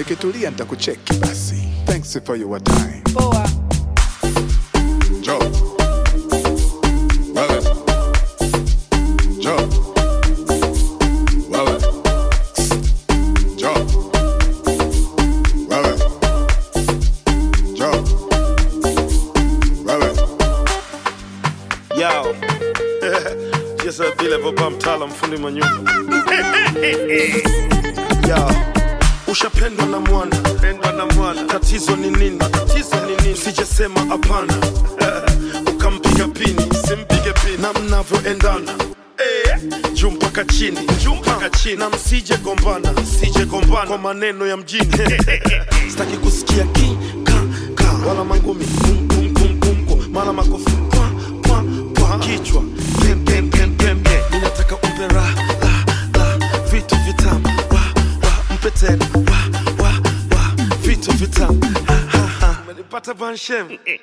ukitulia nitakucheki basi. Thanks for your time. Poa. Joe. Wewe. Joe. Wewe. Joe. Wewe. Joe. Wewe. Yo. Just a vile baba mtala mfundi manyumba. Yo. Ushapendwa na mwana, pendwa na mwana. Tatizo ni nini? Tatizo ni nini? Sijesema hapana. Ukampiga pini, simpige pini. Na mnavyoendana. Eh, juu mpaka chini, juu mpaka chini. Na msije gombana, msije gombana kwa maneno ya mjini. Sitaki kusikia ki ka ka wala mangumi kum kum kum kum kum mara makofi kwa kwa kwa kichwa pem pem pem pem pem. Ninataka umpe ra la la vitu vitamu wa wa mpe tena wa wa wa vitu vitamu ha ha ha. Umenipata banshem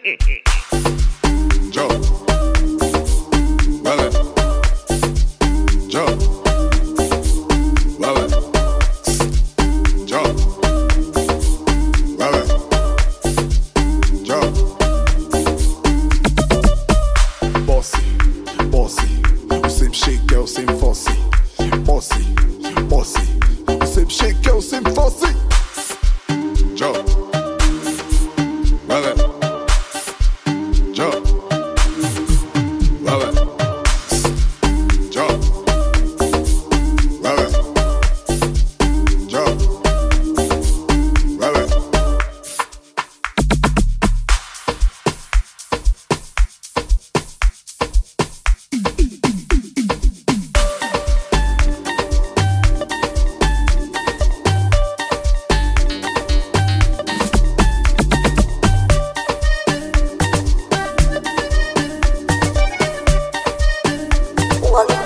Joe. Wewe. Joe. Wewe. Joe. Wewe. Joe. Bossy, bossy, usimshike usimfosi. Bossy, bossy, usimshike usimfosi. Joe. Wewe. Joe. Wewe. Joe. Wewe. Joe. Wewe. Welcome